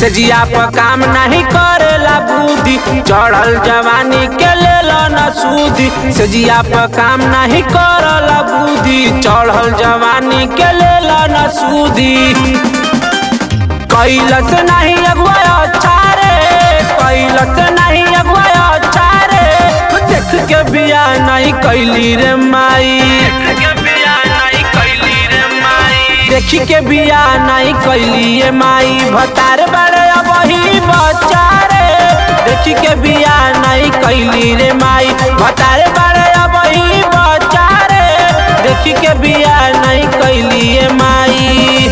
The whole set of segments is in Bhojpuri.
सजिया पर काम नहीं करेला बुद्धि चढ़ल जवानी के लेला न सूदी सजिया पर काम नहीं करला बुद्धि चढ़ल जवानी के लेला न सूदी कैलस नहीं अगुआ अच्छा रे कैलस नहीं अगुआ अच्छा रे देख के बिया नहीं कैली रे माई देखी के बिया नहीं कैली ये माई भतार बड़े अब ही बच्चा रे देखी के बिया नहीं कैली रे माई भतार बड़े अब ही बच्चा रे देखी के बिया नहीं कैली ये माई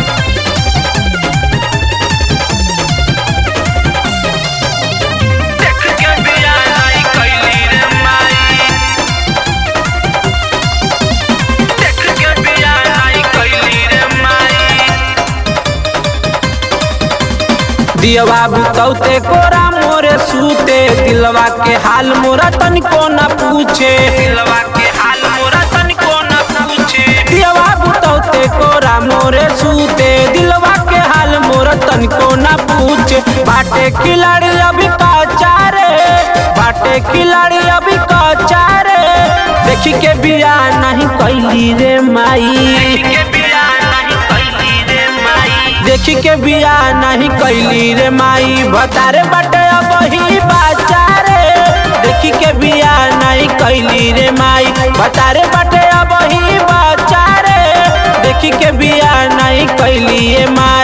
देख के बिया नहीं कैली रे माई देख के बिया नहीं कैली रे माई दिया बाबू तौते कोरा मोरे सूते दिलवा के हाल मोरा तनिको न पूछे दिलवा के हाल मोरा तनिको न पूछे दिया बाबू तौते कोरा मोरे सूते दिलवा के हाल मोरा तनिको न पूछे बाटे खिलाड़ी अभी कच्चा रे बाटे खिलाड़ी अभी कच्चा रे देखी के बिया नहीं कैली रे माई के बिया नहीं कैली रे माई देखी के बिया नहीं कैली रे माई भतारे बटे अब ही बच्चा रे देखी के बिया नहीं कैली रे माई भतारे बटे अब ही बच्चा रे देखी के बिया नहीं कैली रे माई